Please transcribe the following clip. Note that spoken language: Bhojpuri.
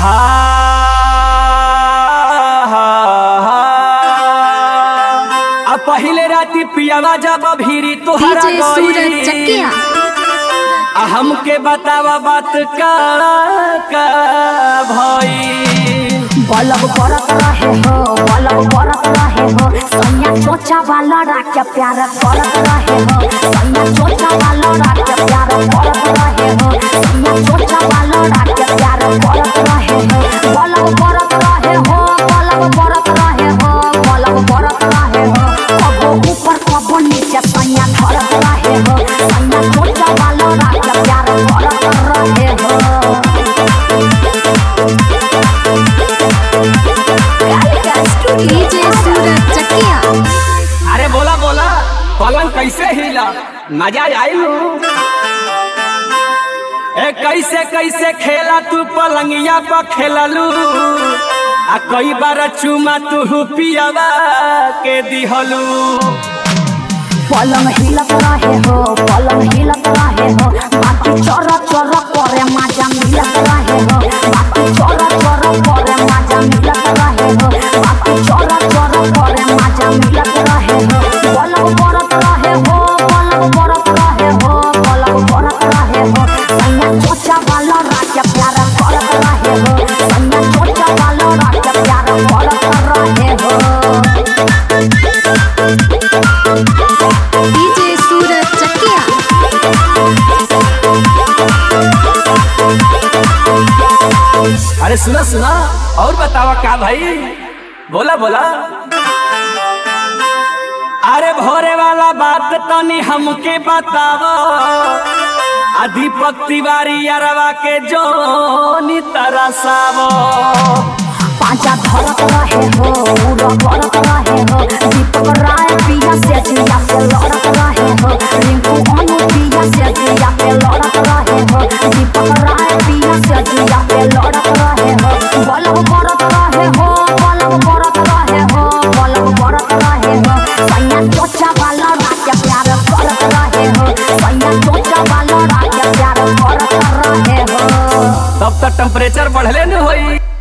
हा हा, हा। आ पहिले राती पियावा जब भीरी तोहरा डीजे सूरज गई चकिया आ हमके बतावा बात का का भई बलब बरत रहे हो बलब बरत रहे हो सैया चोचा वाला राख के प्यार करत रहे हो सैया चोचा वाला राख के प्यार करत रहे हो सैया चोचा वाला राख के प्यार करत रहे हो बलब बरत रहे हो बलब बरत रहे हो बलब बरत रहे हो कबो ऊपर कबो नीचे सैया धरत रहे हो सैया चोचा वाला राख के प्यार करत रहे हो डीजे सूरज चकिया अरे बोला बोला पलंग कैसे हिला मजा आई ए कैसे कैसे खेला तू पलंगिया पर खेललू आ कई बार चुमा तू पियावा के दिहलू पलंग हिलत रहे हो पलंग हिलत रहे हो बाकी चोर चोर करे मजा मिलत रहे हो बाकी चोर चोर करे मजा मिलत रहे हो बाकी चोर चोर करे मजा मिलत रहे हो पलंग बरत रहे हो पलंग बरत रहे हो पलंग बरत रहे हो सैया चोचा वाला राजा प्यार करत रहे हो सैया चोचा वाला राजा प्यार करत रहे हो डीजे सूरज चकिया अरे सुना सुना और बतावा का भाई बोला बोला अरे भोरे वाला बात तनी हमके बतावा आ दीपक तिवारी अरवा के जोनी तरसावो पांचा धरत रहे हो उड़ा करत रहे हो दीपक राय पिया से जिया पे लड़त रहे हो रिंकू अनु पिया से जिया पे लड़त रहे हो दीपक राय पिया से जिया पे लड़त रहे हो बलब करत रहे हो बलब करत रहे हो बलब करत रहे हो सैया चोचा वाला राज प्यार करत रहे हो सैया चोचा वाला राज प्यार करत रहे हो तब तक टेम्परेचर बढ़ले न होई